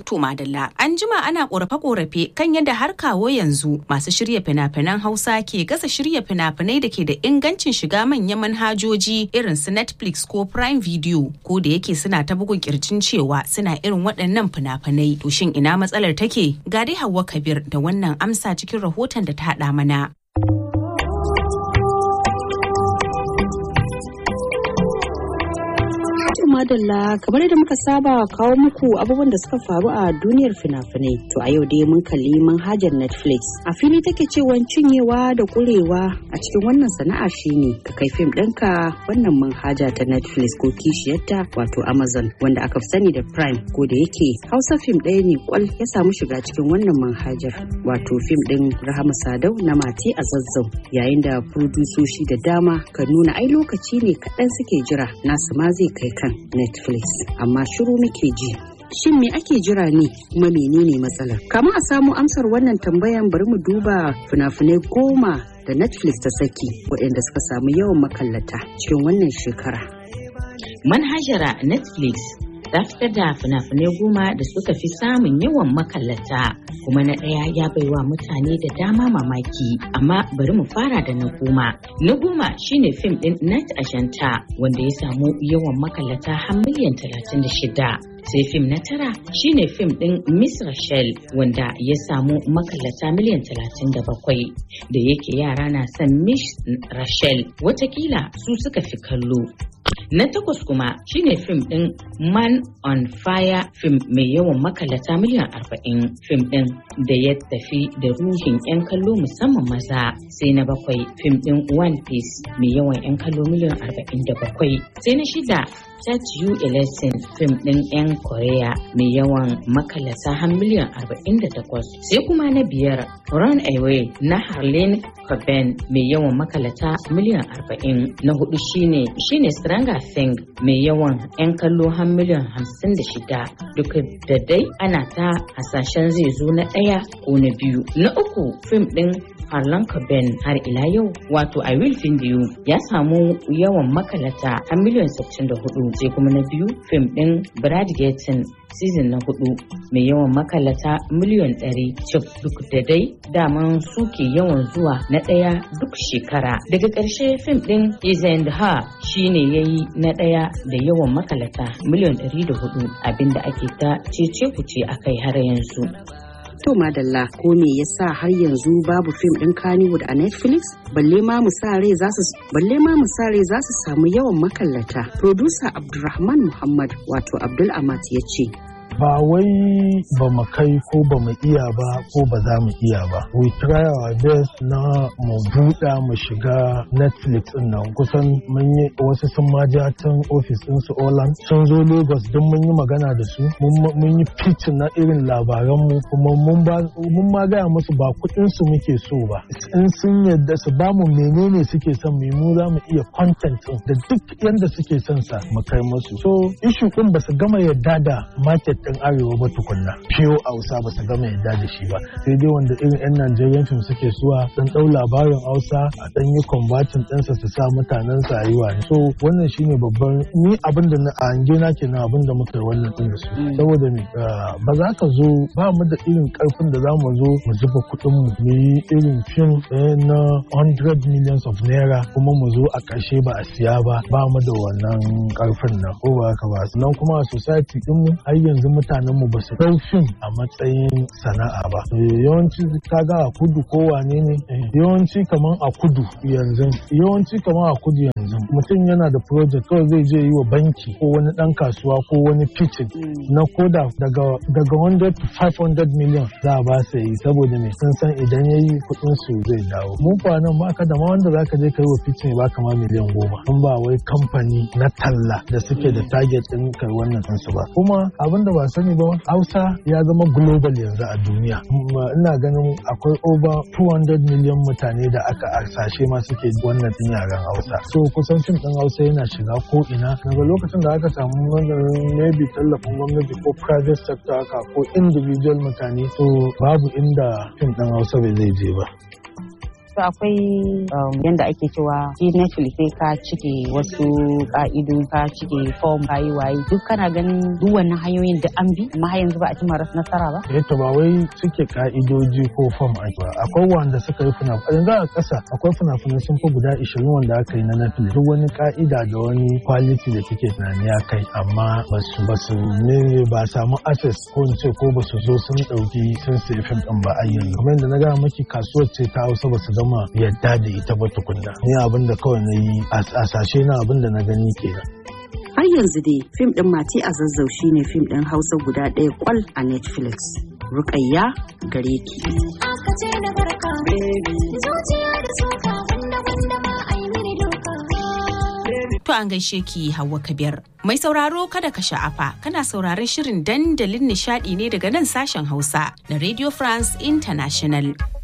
To Madalla, an jima ana korafe-korafe kan yadda har kawo yanzu masu shirya fina-finan Hausa ke gasa shirya fina-finai da ke da ingancin shiga manyan manhajoji irin su Netflix ko Prime Video ko da yake suna ta bugun kirjin cewa suna irin waɗannan fina-finai. To shin ina matsalar take? Ga dai Hauwa Kabir da wannan amsa cikin rahoton da ta haɗa mana. madalla kamar yadda muka saba kawo muku abubuwan da suka faru a duniyar fina-finai to a yau dai mun kalli manhajar netflix a fili take cewa cinyewa da kurewa a cikin wannan sana'a shine ka kai fim ɗinka wannan manhaja ta netflix ko kishiyarta wato amazon wanda aka fi sani da prime ko da yake hausa fim ɗaya ne kwal ya samu shiga cikin wannan manhajar wato fim ɗin rahama sadau na mati a zazzau yayin da fudusoshi da dama ka nuna ai lokaci ne kaɗan suke jira nasu ma zai kai kan Netflix amma shiru muke ji. Shin me ake jira ne kuma menene matsalar? Kamun a samu amsar wannan tambayan bari mu duba fina-finai goma da Netflix ta saki waɗanda suka samu yawan makallata cikin wannan shekara. Manhajara Netflix ta fitar da fina-finai goma da suka fi samun yawan makallata kuma na ɗaya ya baiwa mutane da dama mamaki amma bari mu fara da na goma na goma shine fim ɗin night ashanta wanda ya samu yawan makallata har miliyan 36 sai fim na tara shine fim ɗin Miss Rachel wanda ya samu makallata miliyan 37 da yake yara na son Miss Rachel watakila su suka fi kallo Na takwas kuma shine fim ɗin Man on Fire fim mai yawan makalata miliyan arba'in fim ɗin da ya tafi da ruhin 'yan kallo musamman maza sai na bakwai fim ɗin One Piece mai yawan 'yan kallo miliyan arba'in da bakwai sai na shida Chat You a Lesson fim ɗin 'yan Korea mai yawan makalata har miliyan arba'in da takwas sai kuma na biyar Run Away na Harlene Coben mai yawan makalata miliyan arba'in na hudu shine shine Stranger Thing mai yawan 'yan kallo har miliyan hamsin da shida duk da dai ana ta hasashen zai zo na ɗaya ko na biyu na uku fim ɗin Harlan Coben har ila yau wato I Will Find You ya samu yawan makalata har miliyan 64 sai kuma na biyu fim ɗin Brad Gettin season na hudu mai yawan makalata miliyan 100 cif duk da dai daman suke yawan zuwa na ɗaya duk shekara daga ƙarshe fim ɗin Is and Her shine yayi na ɗaya da yawan makalata miliyan 104 abinda ake ta cece kuce akai har yanzu. To madalla ko me yasa har yanzu babu fim ɗin Kannywood a Netflix? Balle ma mu sa rai za su balle ma mu sa rai za su samu yawan makallata. Producer Abdulrahman Muhammad wato Abdul Amat ya ce ba wai ba mu kai ko ba mu iya ba ko ba za mu iya ba we try our best na mu buɗa mu shiga netflix din nan kusan mun yi wasu sun ma ja tun ofis din su Oland sun zo Lagos don mun yi magana da su mun yi pitch na irin labaran mu kuma mun ba mun ma gaya musu ba kuɗin su muke so ba in sun yadda su ba mu menene suke son mu mu za mu iya content da duk yanda suke son sa mu kai musu so issue din ba su gama yadda da market ɗin arewa ba tukunna fiyo hausa ba su gama yadda da shi ba sai dai wanda irin yan najeriyan fim suke suwa dan ɗau labarin hausa a ɗan yi converting ɗinsa su sa mutanen sa yi wani so wannan shine babban ni abin da na hange na kenan abin da muka yi wannan ɗin da su saboda me ba za ka zo ba mu da irin karfin da za mu zo mu zuba kuɗin mu mu yi irin fim na 100 millions of naira kuma mu zo a ƙarshe ba a siya ba ba mu da wannan karfin nan ko ba haka ba sannan kuma a society ɗinmu har yanzu mutanen mu ba su ɗau fim a matsayin sana'a ba yawanci kaga a kudu ko wane ne yawanci kaman a kudu yanzu yawanci kaman a kudu yanzu mutum yana da project kawai zai je yi wa banki ko wani ɗan kasuwa ko wani pitching na koda daga daga 100 to 500 million za a ba su yi saboda me sun san idan ya yi kuɗin su zai dawo mun fa nan ba ka da ma wanda zaka je ka yi wa pitching ba kama miliyan goma in ba wai kamfani na talla da suke da target ɗin kai wannan ɗinsu ba kuma abin da ba sani ba hausa ya zama global yanzu a duniya ina ganin akwai over 200 million mutane da aka arsashe ma suke wannan din yaren hausa so kusan fim din hausa yana shiga ko ina daga lokacin da aka samu maybe tallafin gwamnati ko private sector haka ko individual mutane so babu inda fim din hausa bai zai je ba to akwai yanda ake cewa shi Netflix sai ka cike wasu ka'ido ka cike form ka yi waye duk kana ganin duk wannan hanyoyin da an bi amma har yanzu ba a cimma nasara ba eh to ba wai cike ka'idoji ko form ake ba akwai wanda suka yi fina yanzu a ƙasa akwai fina-finai sun fi guda 20 wanda aka yi na Netflix duk wani ka'ida da wani quality da kake tunani ya kai amma basu basu ne ba samu access ko in ce ko basu zo sun dauki sun sai fim din ba ayyan kamar yadda na ga maki kasuwar ce ta Hausa basu gama yadda da ita ba tukunna ni abin da kawai na yi a sashe na abin da na gani kenan har yanzu dai fim din mati a zazzau shine fim din hausa guda ɗaya kwal a netflix rukayya gare ki To an gaishe ki Hauwa Kabir. Mai sauraro kada ka sha'afa kana sauraron shirin dandalin nishadi ne daga nan sashen Hausa na Radio France International.